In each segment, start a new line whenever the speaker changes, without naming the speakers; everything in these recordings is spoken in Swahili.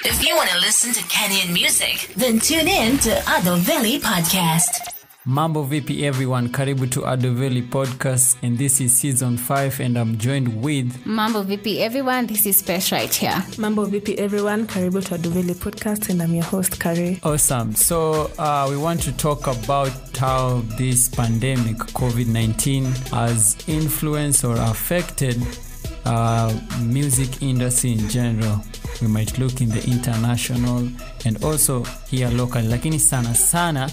If you want to listen to Kenyan music, then tune in to Adoveli Podcast.
Mambo VP everyone, karibu to Adoveli Podcast and this is season 5 and I'm joined with
Mambo VP everyone, this is Pesh right here.
Mambo VP everyone, karibu to Aduveli podcast and I'm your host Kari.
Awesome. So uh, we want to talk about how this pandemic, COVID-19, has influenced or affected uh, music industry in general. We might look in the international and also here local, lakini sana sana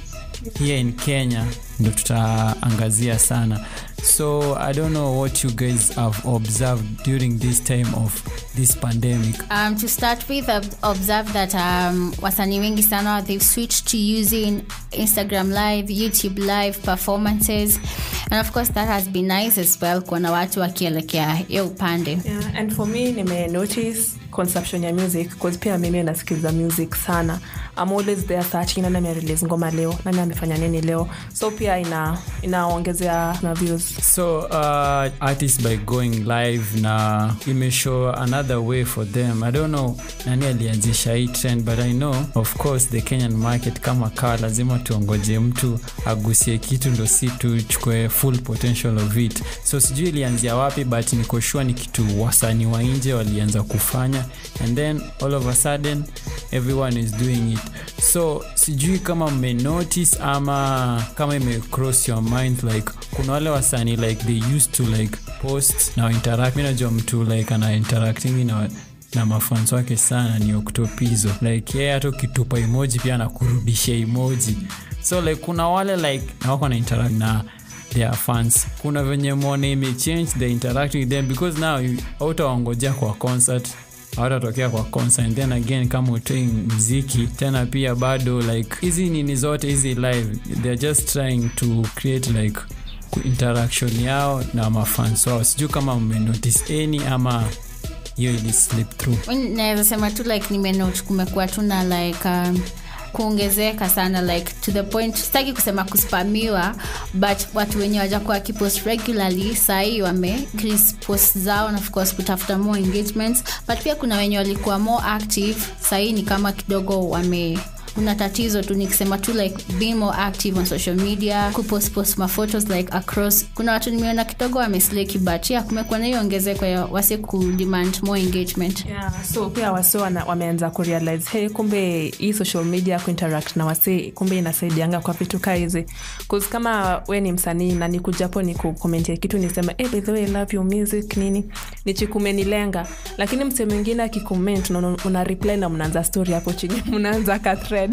here in Kenya ndo tutaangazia sana. So I don't know what you guys have observed during this time of this pandemic.
Um, to start with, I've observed that um, wasanii wengi sana they've switched to using Instagram Live, YouTube Live performances, and of course that has been nice as well kuona watu wakielekea hiyo upande.
Yeah, and for me nime notice consumption ya music cause pia mimi nasikiza music sana I'm always there searching nani amerelease ngoma leo nani amefanya nini leo so pia ina inaongezea na views
so uh, artists by going live na imeshow another way for them i don't know nani alianzisha hii trend but i know of course the kenyan market kama kawa lazima tuongoje mtu agusie kitu ndo si tuchukue full potential of it so sijui ilianzia wapi but nikoshua ni kitu wasanii wa nje walianza kufanya and then all of a sudden everyone is doing it so sijui kama mmenotice ama kama imecross your mind like kuna wale wasanii like they used to like post na interact mi najua mtu like ana interacting na na mafans wake sana ni oktopizo like yeye hata ukitupa emoji pia anakurudisha emoji so like kuna wale like na wako na interact na their fans kuna venye mwone imechange the interacting with them because now you- hautawaongojea kwa concert hawatatokea kwa concert and then again kama utoi mziki tena pia bado like hizi nini zote hizi live they're just trying to create like ku- interaction yao na mafans wao sijuu kama mmenotice any ama hiyo ili slip through
Mi naweza sema tu like nimenote kumekuwa tu na like um, kuongezeka sana like to the point sitaki kusema kuspamiwa but watu wenye wajakuwa wakipost regularly sahii wame increase post zao na of course kutafuta more engagements but pia kuna wenye walikuwa more active sahii ni kama kidogo wame kuna tatizo tu nikisema tu like being more active on social media kupostpost maphotos like across kuna watu nimeona kidogo wamesleki but yeah kumekuwa na hiyo ongezeko ya wase kudemand more engagement
yeah, so pia wase wana- wameanza kurealize hey kumbe hii social media kuinteract na wase kumbe inasaidianga kwa vitu kaa hizi 'Cause kama we ni msanii na nikujapo ni kukomentia kitu nisema hey, by the way, I love your music nini nichikumenilenga lakini mse mwingine akikoment na una- una reply na mnaanza story hapo chini mnaanza ka thread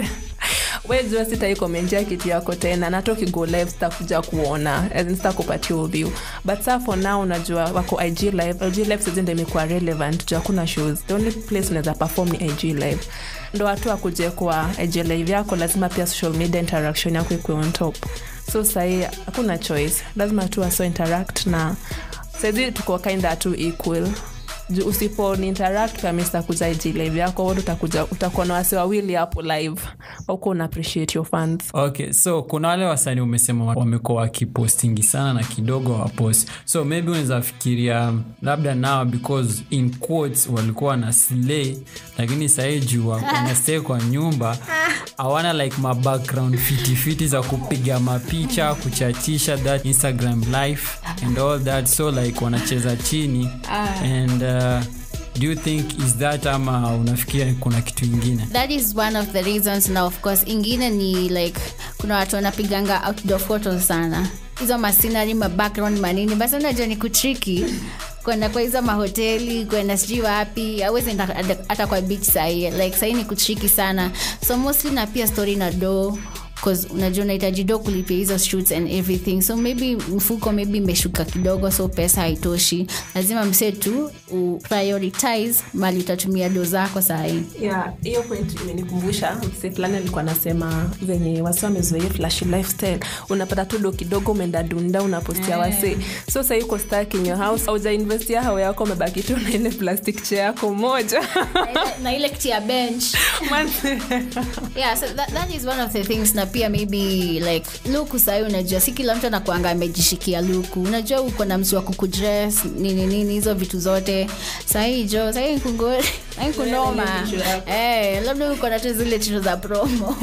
we jua sitaikomentia kitu yako tena nata ukigo live sitakuja kuona as in sitakupatia view but saa for now unajua wako ig live ig live sizi ndo imekuwa relevant juu hakuna shows the only place unaweza perform ni ig live ndo watu akuje kwa ig live yako lazima pia social media interaction yako ikuwe on top so sahii hakuna choice lazima tu waso interact na saizi tuko kinda tu equal Ju- usipo ni interact kama sitakuja ig live yako wote utakuja utakuwa na wasi wawili hapo live auko una appreciate your fans
okay so kuna wale wasanii umesema wa- wamekuwa wakipostingi sana na kidogo wapost so maybe unaweza fikiria um, labda now because in quotes walikuwa na slay lakini sahii juu wanastay kwa nyumba hawana like mabackground fitifiti za kupiga mapicha kuchachisha that instagram life and all that so like wanacheza chini and uh, do you think is that ama unafikiria kuna kitu ingine
that is one of the reasons na of course ingine ni like kuna watu wanapiganga outdoor photos sana hizo masinari mabackground manini basi unajua ni kutriki kwenda kwa hizo mahoteli kwenda sijui wapi awezi enda hata kwa beach sahii like sahii ni kutriki sana so mostly na pia story na do cause unajua unahitaji do kulipia hizo shoots and everything so maybe mfuko maybe imeshuka kidogo so pesa haitoshi lazima msee tu uprioritize mali utatumia do zako sahii
yeah hiyo point imenikumbusha mse fulani alikuwa anasema venye wasi wamezoea flashi lifestyle unapata tu do kidogo umeenda dunda unapostia wase so sahii uko stuck in your house aujainvestia hao yako umebaki tu na ile plastic chair yako moja
na ile kiti ya bench yeah so that, that is one of the things na pia maybe like luku sahii unajua si kila mtu anakuanga amejishikia luku unajua uko na msi wa kukudress nini nini hizo vitu zote sahii jo sahii kungo sahii kunoma eh, labda uko na tu zile tisho za promo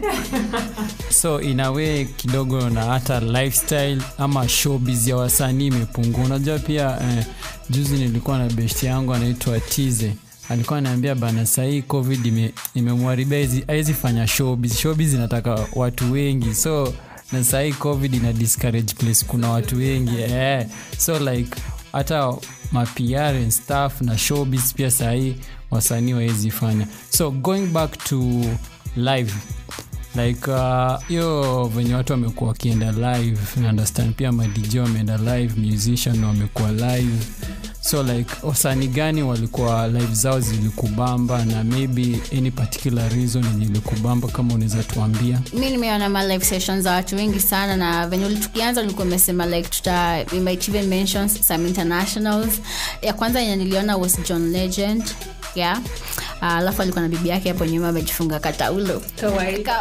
so inawe kidogo na hata lifestyle ama showbiz ya wasanii imepungua unajua pia eh, juzi nilikuwa na beshti yangu anaitwa tize alikuwa anaambia bana sahii covid ime- imemwharibia ime awezi fanya showbiz showbiz inataka watu wengi so na sahii covid ina discourage place kuna watu wengi eh. so like hata mapr and staff na showbiz pia sahii wasanii wawezi fanya so going back to live like hiyo uh, venye watu wamekuwa wakienda live na understand pia madj wameenda live musician wamekuwa live so like wasani gani walikuwa live zao zilikubamba na maybe any particular reason yenye ilikubamba kama unaweza tuambia
mi nimeona ma live sessions za watu wengi sana na venye uli- tukianza ulikuwa umesema like tuta we might even mention some internationals ya kwanza yenye niliona was john legend yeah Ah, alafu alikuwa na bibi yake hapo nyuma amejifunga kataulo Ka-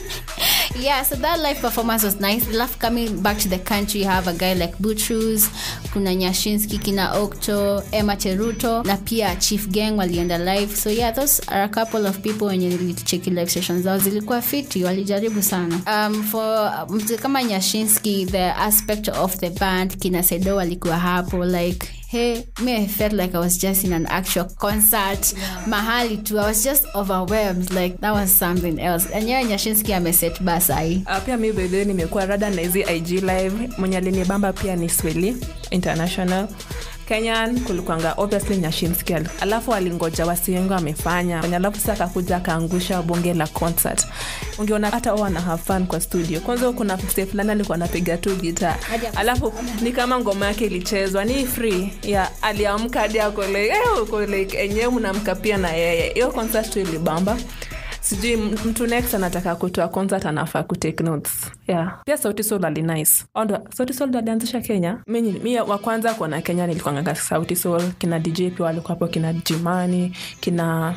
yeah so that live performance was nice alafu coming back to the country you have a guy like butrus kuna nyashinski kina okto emma cheruto na pia chief gang walienda live so yeah those are a couple of people wenye nilicheki live sessions zao zilikuwa fiti walijaribu sana um, for mtu kama nyashinski the aspect of the band kina sedo walikuwa hapo like hey me i felt like i was just in an actual concert mahali tu i was just overwhelmed like that was something else enyewe nyashinski ameset basai
Uh, pia mi bedhe nimekuwa rada na hizi ig live mwenye alinibamba pia ni sweli international kenyan kulikuanga obviously nyashimski al- alafu alingoja wasiwengi amefanya Kwenye alafu sa akakuja akaangusha bonge la concert ungeona hata o ana have fun kwa studio kwanza kuna mse fulani alikuwa anapiga tu gita alafu ni kama ngoma yake ilichezwa ni free ya aliamka hadi ako like, eh, uko like enyewe mnamka pia na yeye hiyo concert tu ilibamba sijui m- mtu next anataka kutoa concert anafaa kutake notes yeah. pia sauti sol ali nice Ondo, sauti sol ndo alianzisha kenya mi, mi wa kwanza kuona kenya nilikuanga sauti sol kina dj pia walikuwa hapo kina jimani kina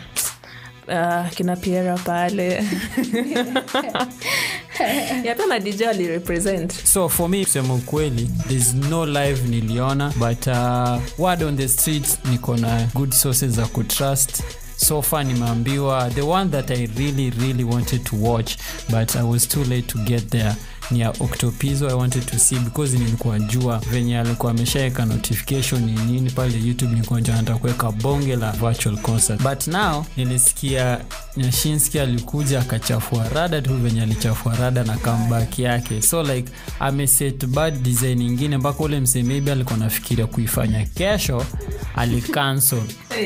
Uh, kina piera pale ya pia madj walirepresent
so for me kusema ukweli there's no live niliona but uh, word on the street niko na good sources za kutrust so far nimeambiwa the one that i really really wanted to watch but i was too late to get there ni ya octopizo i wanted to see because nilikuwa jua venye alikuwa ameshaweka notification ni nini pale youtube nilikuwa jua nataka kuweka bonge la virtual concert but now nilisikia nyashinski alikuja akachafua rada tu venye alichafua rada na comeback yake so like ameset bad design ingine mpaka ule msee maybe alikuwa nafikiria kuifanya kesho alicancel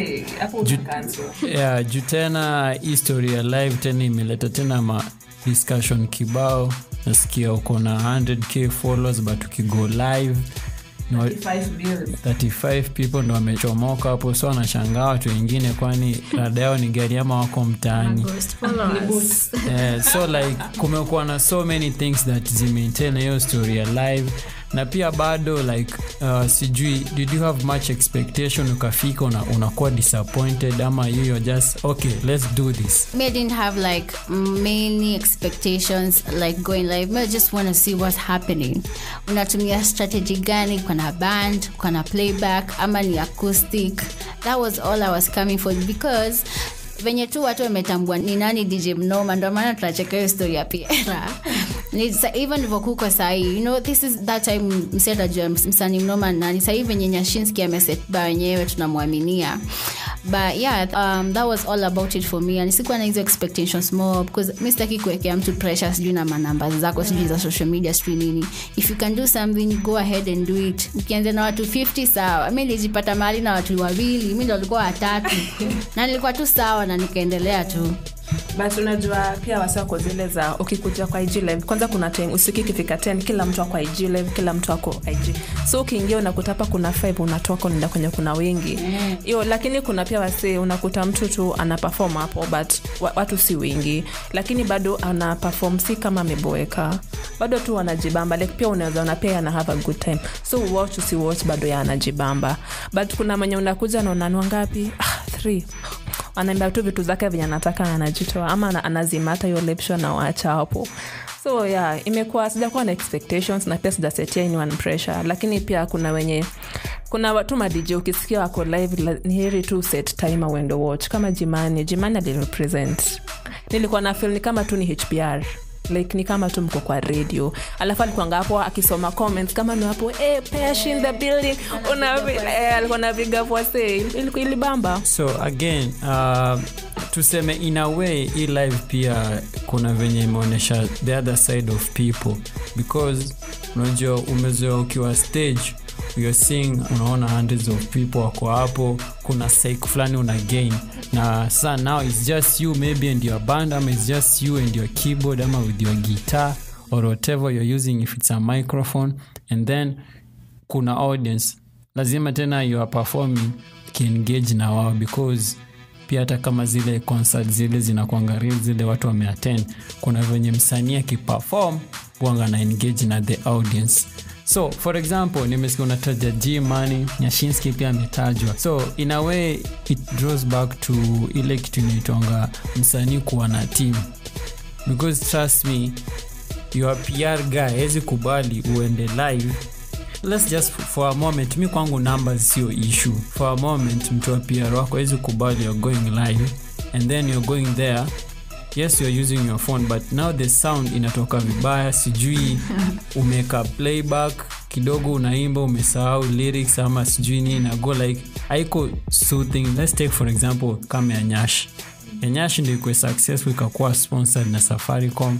yeah, juu tena history ya live tena imeleta tena ma discussion kibao nasikia uko na 100k followers but ukigo live ni wa- 35 people ndo wamechomoka hapo so wanashangaa watu wengine kwani rada yao ni gari ama wako mtaani Eh, so like kumekuwa na so many things that zimaintain hiyo story ya live na pia bado like uh, sijui did you have much expectation ukafika una, unakuwa disappointed ama you you're just okay let's do this
me I didn't have like many expectations like going live me I just want to see what's happening unatumia strategy gani kuna band kuna playback ama ni acoustic that was all i was coming for because venye tu watu wametambua ni nani dj mnoma ndo maana tunacheka hiyo story ya piera Ni sa- even livokuko sahii you know this is that time msetajua msani mnoma ni nani sahii venye nyashinski amesetba wenyewe tunamwaminia but yeah um, that was all about it for me and sikuwa na hizo expectations more because mi sitaki kuwekea mtu pressure sijui na manamba zako sijui za social media sijui nini if you can do something go ahead and do it ukianza na watu 50 sawa mi nilijipata mahali na watu wawili mi ndo walikuwa watatu na nilikuwa tu sawa na nikaendelea tu
but unajua pia wasako zile za ukikuja kwa ig live kwanza kuna time usiku ikifika 10 kila mtu ako ig live kila mtu ako ig so ukiingia unakuta hapa kuna 5 unatoka unaenda kwenye kuna wengi hiyo lakini kuna pia wasee unakuta mtu tu ana perform hapo but wa- watu si wengi lakini bado ana perform si kama ameboeka bado tu wanajibamba like pia unaweza ona pia ana have a good time so watch usiwatch bado ya anajibamba but kuna mwenye unakuja na unanua ngapi ah, three anaambia tu vitu zake venye anataka na anajitoa ama ana- anazima hata hiyo live show na waacha hapo so yeah imekuwa sijakuwa na expectations na pia sijasetia anyone pressure lakini pia kuna wenye kuna watu madj ukisikia wako live la- ni heri tu set time uende watch kama jimani jimani alirepresent nilikuwa na feel ni kama tu ni hbr like ni kama tu mko kwa radio alafu alikuanga hapo akisoma comments kama ni hapo hey, pesh in the building una eh, alikuwa na vigavu say ilikuwa ilibamba
so again uh, tuseme in a way hii live pia kuna venye imeonyesha the other side of people because unajua umezoea ukiwa stage you're seeing unaona hundreds of people wako hapo kuna psych fulani una gain na sa now it's just you maybe and your band ama it's just you and your keyboard ama with your guitar or whatever you're using if it's a microphone and then kuna audience lazima tena you are performing kiengage na wao because pia hata kama zile concert zile zinakwanga real zile watu wameattend kuna venye msanii akiperform wanga na engage na the audience so for example nimesikia unataja g money nyashinski pia ametajwa so in a way it draws back to ile kitu inaitwanga msanii kuwa na team because trust me your pr guy hawezi kubali uende live let's just for a moment mi kwangu numbers sio issue for a moment mtu wa pr wako hawezi kubali you're going live and then you're going there yes you're using your phone but now the sound inatoka vibaya sijui umeka playback kidogo unaimba umesahau lyrics ama sijui nini na go like haiko soothing let's take for example kama ya nyash ya nyash ndio ikuwe successful ikakuwa sponsored na safaricom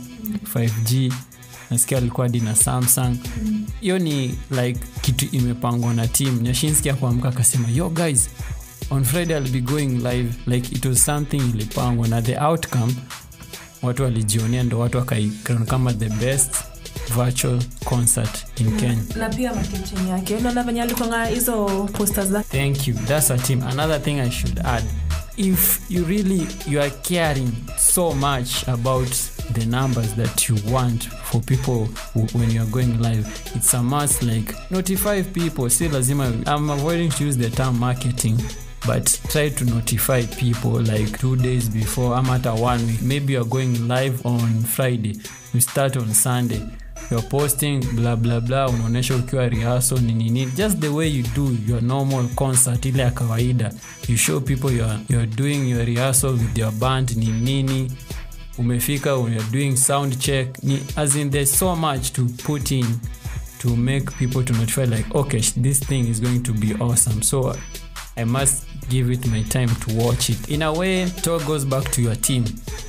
5g nasikia alikuwa hadi na samsung hiyo ni like kitu imepangwa na team nyashinski akuamka akasema yo guys on friday i'll be going live like it was something ilipangwa na the outcome watu walijionea ndo watu wakaikron kama the best virtual concert in kenya
na pia makichini yake unaona venye alikwanga hizo posters zake
thank you that's a team another thing i should add if you really you are caring so much about the numbers that you want for people who, when you are going live it's a must like notify people si lazima i'm avoiding to use the term marketing but try to notify people like two days before ama hata one week maybe you're going live on friday you start on sunday you're posting bla bla bla unaonyesha ukiwa rehearsal nini nini just the way you do your normal concert ile ya kawaida you show people you're, you're doing your rehearsal with your band ni nini umefika you're doing sound check ni, as in there's so much to put in to make people to notify like okay sh- this thing is going to be awesome so i must give it my time to watch it in a way it all goes back to your team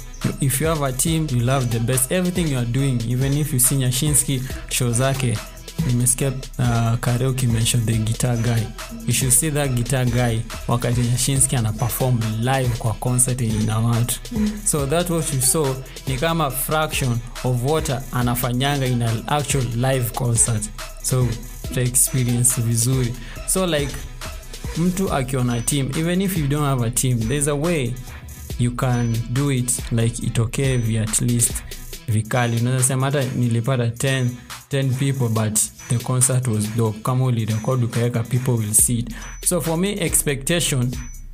if you have a team you love the best everything you are doing even if you see nyashinski show zake nimesikia uh, karaoke mention the guitar guy you should see that guitar guy wakati nyashinski ana perform live kwa concert yenye ina watu so that what you saw ni kama fraction of what anafanyanga in an actual live concert so to experience vizuri so like mtu akiona team even if you don't have a team there's a way you can do it like itokee vi at least vikali unaweza sema hata nilipata 10, 10 people but the concert was dope kama ulirekod ukaweka people will see it so for me expectation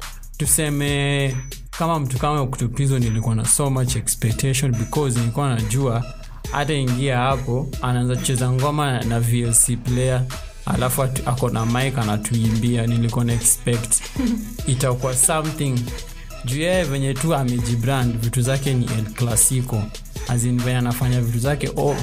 tuseme kama mtu kama kutupizo nilikuwa na so much expectation because nilikuwa najua hata ingia hapo anaanza kucheza ngoma na, na vlc player alafu atu- ako na mik anatuimbia nilikuwa na expect itakuwa something juu yeye venye tu amejibrand vitu zake ni el clasico azin venye anafanya vitu zake oh.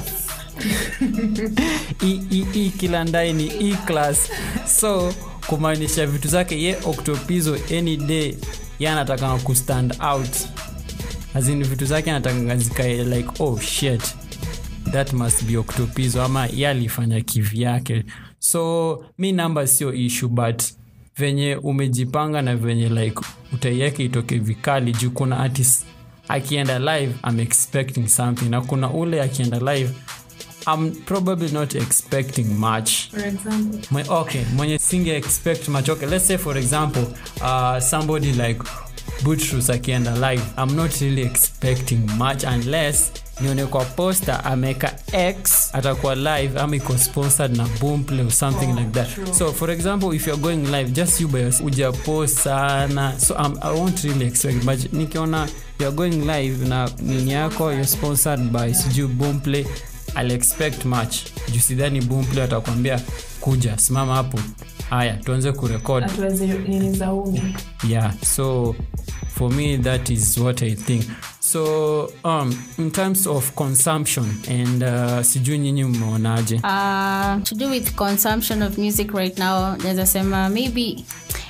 hii- hii- hii kila ndai ni e class so kumaanisha vitu zake ye octopizo any day ye anataka kustand out azin vitu zake anataka zikae like oh shit that must be octopizo ama ye alifanya kivyake so mi namba sio issue but venye umejipanga na venye like utaiweke itoke vikali juu kuna artist akienda live I'm expecting something na kuna ule akienda live I'm probably not expecting much Mwe, okay mwenye singe expect much okay let's say for example uh, somebody like butrus akienda live i'm not really expecting much unless nione kwa poster ameweka x atakuwa live ama iko sponsored na boomplay or something oh, like that true. so for example if you're going live just you by yourself ujapost sana so um, i won't really expect but nikiona you're going live na nini yako you're sponsored by sijui boomplay I'll expect much juu sidhani boomplay atakwambia kuja simama hapo haya tuanze kurekod
hatuwezi nini za umi
yeah so for me that is what i think so um, in terms of consumption and uh, sijui nyinyi mmeonaje
Uh, to do with consumption of music right now, naweza sema maybe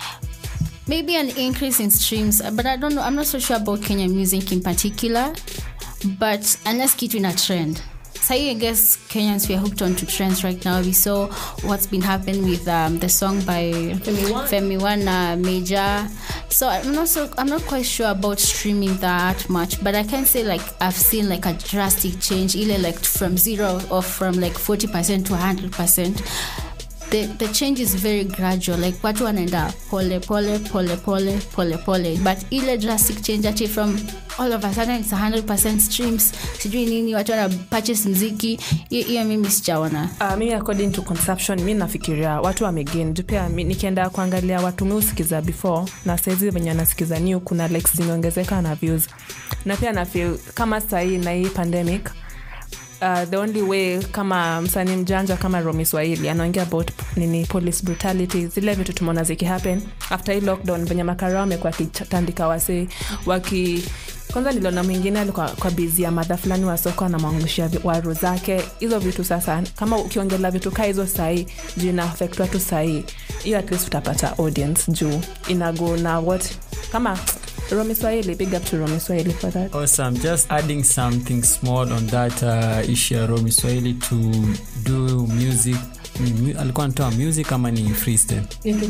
maybe an increase in streams, but I don't know. I'm not so sure about Kenyan music in particular. But unless kitu in a trend. So I guess Kenyans we are hooked onto trends right now. We saw what's been happening with um, the song by
Femi One.
Femi One uh, Major. So I'm not so I'm not quite sure about streaming that much, but I can say like I've seen like a drastic change, either like from zero or from like forty percent to hundred percent. The, the change is very gradual like watu wanaenda pole pole pole pole pole pole but ile drastic change ati from all of a sudden it's 100% streams sijui nini watu wana purchase mziki hiyo hiyo mimi sijaona
Uh, mimi according to consumption mi nafikiria watu wamegain Juu pia mi- nikienda kuangalia watu mi usikiza before na saizi venye anasikiza new kuna likes zimeongezeka na views na pia nafeel kama sahii na hii pandemic Uh, the only way kama msanii mjanja kama romi swahili anaongea about nini police brutality zile vitu tumeona zikihappen after hii lockdown venye makarao amekuwa akitandika wasee waki kwanza niliona mwingine alikuwa kwa bizi ya madha fulani wa soko anamwangushia vi- waru zake hizo vitu sasa kama ukiongelea vitu kaa hizo sahii juu ina affect watu sahii hiyo at least utapata audience juu inago na what kama romi swahili big up to romi swahili for that
awesome just adding something small on that uh, issue ya romi swahili to do music ni, mu- alikuwa anatoa music ama ni freestyle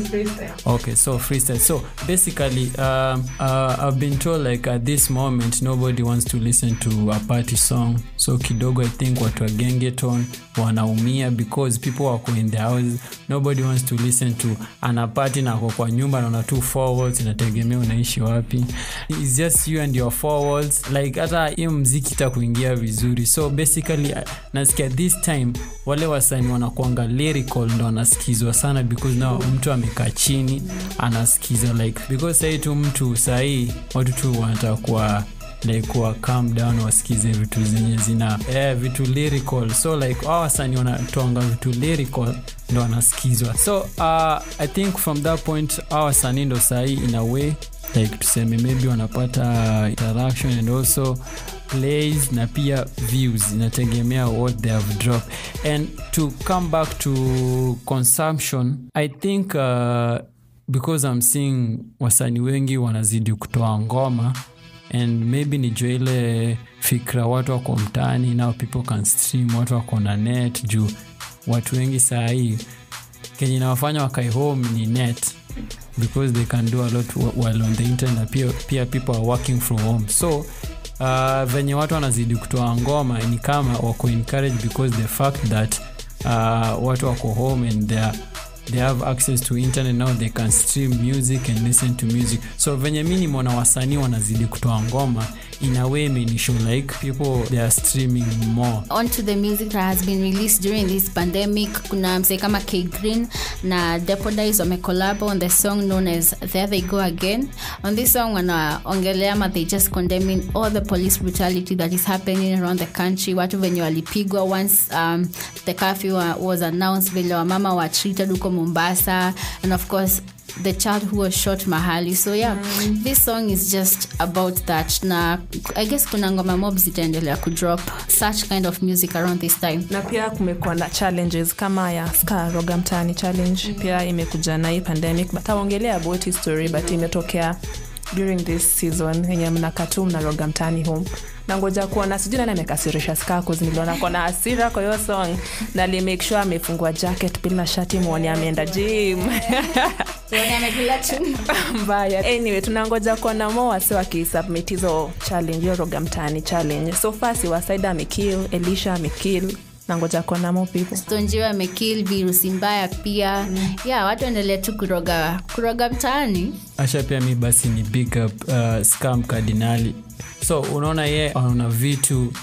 okay so freestyle so basically um, uh, i've been told like at this moment nobody wants to listen to a party song so kidogo i think watu wa gengeton wanaumia because people wako in the house nobody wants to listen to ana party na ako kwa nyumba naona tu forwards inategemea unaishi wapi It's just you and your forwards like hata hiyo mziki itakuingia vizuri so basically uh, nasikia this time wale wasani wanakuanga lyrical ndo anasikizwa sana because now mtu amekaa chini anasikiza like because sahii tu mtu sahii watu tu wanataka kuwa like kuwa calm down wasikize vitu zenye zina eh, vitu lyrical so like awa wasani wanatoanga vitu lyrical ndo wanasikizwa so uh, i think from that point awa wasanii ndo sahii in a way like tuseme maybe wanapata interaction and also plays na pia views inategemea what they have dropped and to come back to consumption i think uh, because i'm seeing wasanii wengi wanazidi kutoa ngoma and maybe ni jua ile fikra watu wako mtaani now people can stream watu wako na net juu watu wengi saa hii kenye inawafanya wakae home ni net because they can do a lot wh- while on the internet na pia, pia people are working from home so uh, venye watu wanazidi kutoa ngoma ni kama wako encouraged because the fact that uh, watu wako home and they are they have access to internet now they can stream music and listen to music so venye mi nimeona wasanii wanazidi kutoa ngoma in a way imenishow like people they are streaming more
onto the music that has been released during this pandemic kuna msee kama k green na depodis wamecolabo on the song known as there they go again on this song wanaongelea ma they just condemning all the police brutality that is happening around the country watu venye walipigwa once um, the curfew wa- was announced vile wamama wa treated huko mombasa and of course the child who was shot mahali so yeah mm. this song is just about that na i guess kuna ngoma mob zitaendelea kudrop such kind of music around this time
na pia kumekuwa na challenges kama ya ska roga mtaani challenge mm. pia imekuja na hii pandemic but aongelea about hii story but imetokea during this season yenye mnakatu mnaroga mtaani home na ngoja kuona sijui nani amekasirisha skakos niliona kona asira kwa hiyo song na limake sure amefungua jacket bila shati mwoni ameenda gym mbaya anyway tunangoja kuona mo wase wakisubmit hizo challenge hiyo roga mtaani challenge so far siwasaida amekill elisha amekill nangoja kuona mo people
stonjiwa amekil virusi mbaya pia mm. yeah watu endelea tu kuroga kuroga mtaani
asha pia mi basi ni big up uh, scam kardinali so unaona ye ana vitu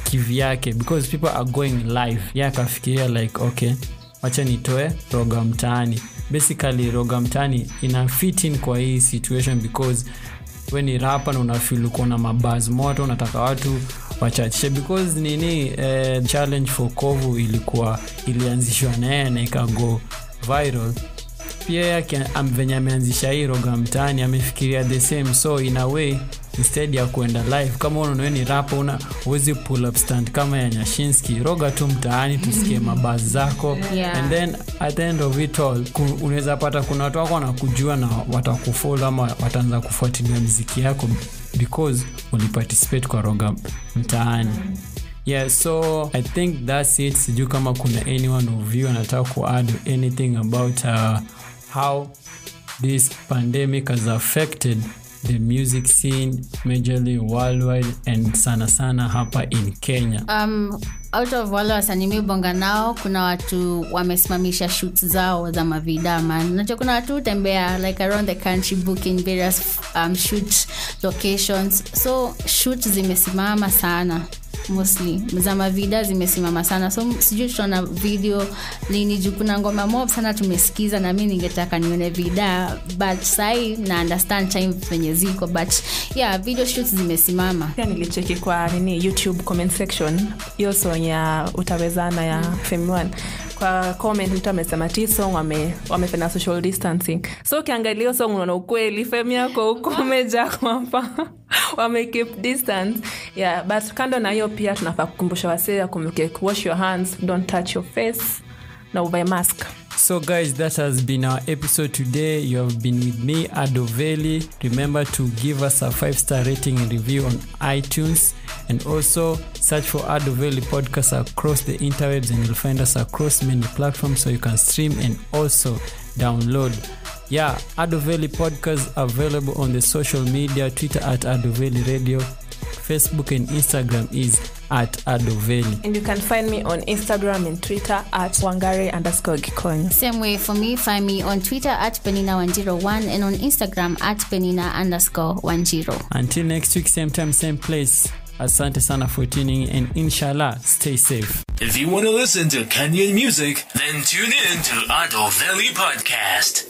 kivyake because people are going live ye akafikiria like okay wacha nitoe roga mtaani basically roga mtaani ina fit in kwa hii situation because we ni rapa na unafil uko na mabaz moto unataka watu wachachishe because nini eh, challenge for kovu ilikuwa ilianzishwa naye na ikago viral pia yake am- venye ameanzisha hii roga mtaani amefikiria the same so in a way instead ya kuenda live kama unawe ni rapa una uwezi pull up stand kama ya nyashinski roga tu mtaani tusikie mabasi zako
Yeah.
and then at the end of it all ku- unaweza pata kuna watu wako wanakujua na watakufolo ama wataanza kufuatilia mziki yako because uliparticipate kwa roga mtaani yeah so i think thats it sijuu kama kuna anyone of you anataka kuadd anything about uh, how this pandemic has affected the music scene majorly worldwide and sana sana hapa in kenya
um, out of wale wasanii mi bonga nao kuna watu wamesimamisha shoot zao za mavidama nacho kuna watu hutembea like around the country booking various um, shoot locations so shoot zimesimama sana mostly za mavida zimesimama sana so sijui tutaona video lini juu kuna ngoma mob sana tumesikiza na mi ningetaka nione vida but sahii na understand time venye ziko but yeah video shoots zimesimama
pia nilicheki kwa nini youtube comment section hiyo song ya utawezana ya Femi One. kwa comment mtu amesema ti song wame, wamefanya social distancing so ukiangalia hiyo song unaona ukweli femi yako huko umejaa kwamba wame keep distance yeah but kando na hiyo pia tunafaa kukumbusha wasee akumbuke wash your hands don't touch your face na uvae mask
So, guys, that has been our episode today. You have been with me, Adoveli. Remember to give us a five star rating and review on iTunes. And also search for Adoveli podcast across the interwebs, and you'll find us across many platforms so you can stream and also download. Yeah, Adoveli podcast available on the social media Twitter at Adoveli Radio, Facebook and Instagram is at Adoveli.
and you can find me on instagram and twitter at wangare underscore gikonyo
Same way for me, find me on Twitter at Penina101 and on Instagram at Penina underscore 10.
Until next week, same time, same place. Asante sana for tuning in and inshallah, stay safe.
If you want to listen to Kenyan music, then tune in to Ado Valley Podcast.